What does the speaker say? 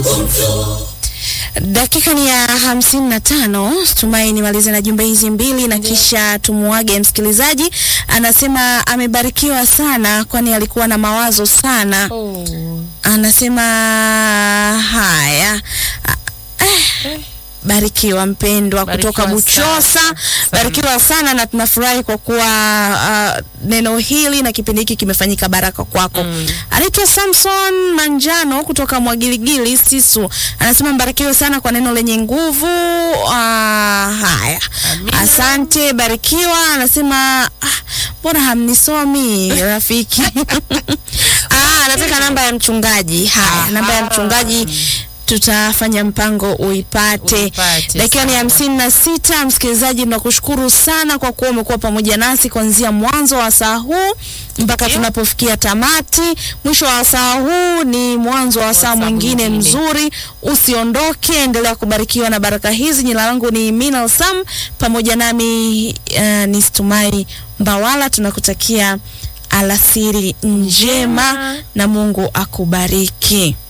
Dakika ni ya hamsini na tano. Tumai nimalize na jumbe hizi mbili na kisha tumuage msikilizaji. Anasema amebarikiwa sana, kwani alikuwa na mawazo sana. Oh. Anasema haya Ah, eh, barikiwa mpendwa Barikiwa kutoka Buchosa, sana. barikiwa sana na tunafurahi kwa kuwa ah, neno hili na kipindi hiki kimefanyika baraka kwako. Mm. Anaitwa Samson Manjano kutoka Mwagiligili Sisu, anasema mbarikiwe sana kwa neno lenye nguvu. Ah, haya, Amina. asante, barikiwa. Anasema ah, mbona hamnisomi rafiki? ah, anataka namba ya mchungaji. Haya, namba ya Aha. mchungaji tutafanya mpango uipate. Uipate, Dakika ni sawa. hamsini na sita. Msikilizaji, tunakushukuru sana kwa kuwa umekuwa pamoja nasi kuanzia mwanzo wa saa huu mpaka Ndio. tunapofikia tamati. Mwisho wa saa huu ni mwanzo wa saa saa mwingine mwingine. mzuri. Usiondoke, endelea kubarikiwa na baraka hizi. Jina langu ni Minal Sam, pamoja nami uh, ni Stumai Mbawala. Tunakutakia alasiri njema Njema. na Mungu akubariki.